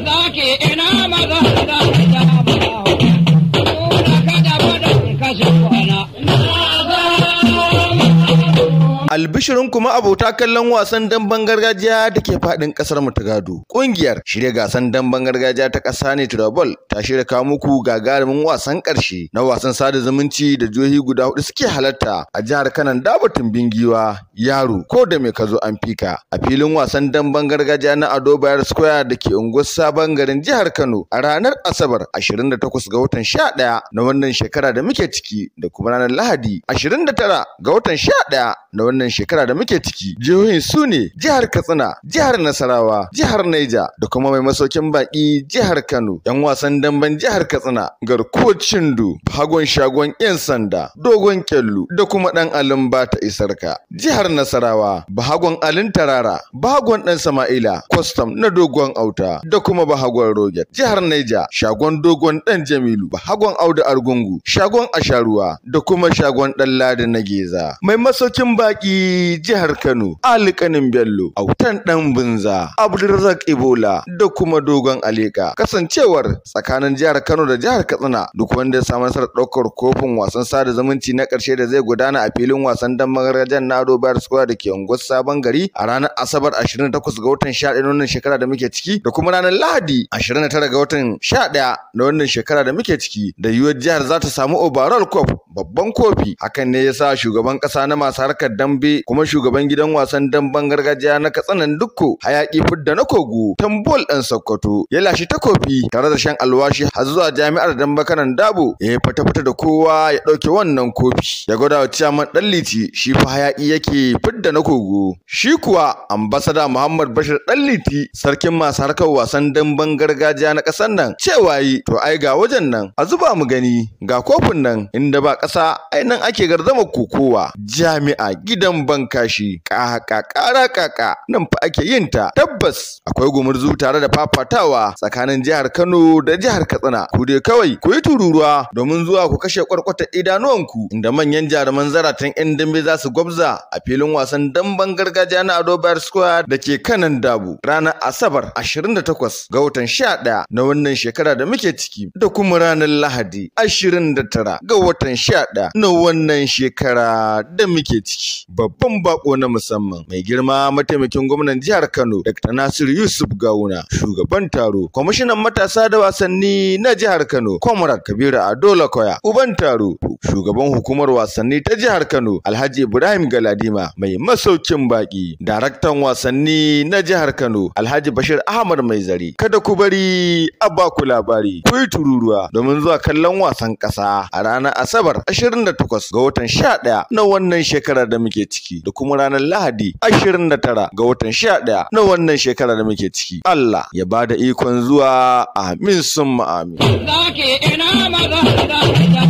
zaki ina maza da ja ba Kuna kada fadan kashe kwana. Albishirin kuma abota kallon wasan damben gargajiya da ke faɗin ƙasar mu ta gado. Ƙungiyar shirya gasan damben gargajiya ta ƙasa ne Turabol ta shirya kawo muku gagarumin wasan ƙarshe na wasan sada zumunci da jihohi guda hudu suke halarta a jihar Kanan Dabatun Bingiwa, Yaro, ko da me ka zo an fika a filin wasan damben gargajiya na Ado Bayar Square da ke unguwar Sabon garin jihar Kano a ranar Asabar 28 ga watan 11 na wannan shekara da muke ciki da kuma ranar Lahadi 29 ga watan 11 na wannan shekara da muke ciki jihohin su ne jihar Katsina jihar Nasarawa jihar Niger da kuma mai masaukin baki jihar Kano yan wasan damben jihar Katsina garkuwar Cindu hagon shagon yan sanda dogon kyallu da kuma dan alin bata isarka jihar Nasarawa bahagon alin tarara bahagon dan Sama'ila custom na dogon auta da kuma bahagon roget jihar Niger shagon dogon dan Jamilu bahagon Audu Argungu shagon Asharuwa da kuma shagon dan Ladi na Geza mai masaukin baki jihar Kano, Ali Kanin Bello, Autan Dan Bunza, Abdulrazak Ibola da kuma Dogon Aleka. Kasancewar tsakanin jihar Kano da jihar Katsina duk wanda ya samu nasarar ɗaukar kofin wasan sada zumunci na ƙarshe da zai gudana a filin wasan dan magarajin na Ado Bayar Square da ke unguwar Sabon Gari a ranar Asabar 28 ga watan 11 na wannan shekara da muke ciki da kuma ranar Lahadi 29 ga watan 11 na wannan shekara da muke ciki da yiwuwar jihar za ta samu overall cup babban kofi hakan ne yasa shugaban ƙasa na masu harkar dambe kuma shugaban gidan wasan damben gargajiya na Katsinan Dukko hayaki fidda na kogo tambol ɗan Sokoto ya lashi takofi tare da shan alwashi har zuwa jami'ar dambe kanan Dabo ya fata fata da kowa ya ɗauke wannan kofi ya gwada wa ciyaman ɗan liti shi fa hayaki yake fidda na kogo shi kuwa ambasada Muhammad Bashir ɗan liti sarkin masu harkar wasan damben gargajiya na ƙasar nan cewa yi to ai ga wajen nan a zuba mu gani ga kofin nan inda ba ƙasa ai nan ake garzama kokowa jami'a gidan bankashi kaka kara kaka nan fa ake yin ta tabbas akwai gumurzu tare da fafatawa tsakanin jihar Kano da jihar Katsina ku dai kawai ku yi tururuwa domin zuwa ku kashe kwarkwata idanuwanku inda manyan jaruman zaratan yan dambe za su gwabza a filin wasan damben gargajiya na Ado Bayar Square da ke kanan Dabu ranar Asabar 28 ga watan 11 na wannan shekara da muke ciki da kuma ranar Lahadi 29 ga watan 11 na wannan shekara da muke ciki babban bako na musamman mai girma mataimakin gwamnan jihar Kano Dr. Nasir Yusuf Gawuna shugaban taro kwamishinan matasa da wasanni na jihar Kano Comrade Kabiru Adola Koya uban taro shugaban hukumar wasanni ta jihar Kano Alhaji Ibrahim Galadima mai masaukin baki daraktan wasanni na jihar Kano Alhaji Bashir Ahmad Mai Zari kada ku bari a ba ku labari ku yi tururuwa domin zuwa kallon wasan ƙasa a ranar Asabar 28 ga watan 11 na wannan shekarar da muke ciki da kuma ranar Lahadi 29 ga watan 11 na wannan shekara da muke ciki. Allah ya bada ikon zuwa amin summa amin. Zaki ina maza da ja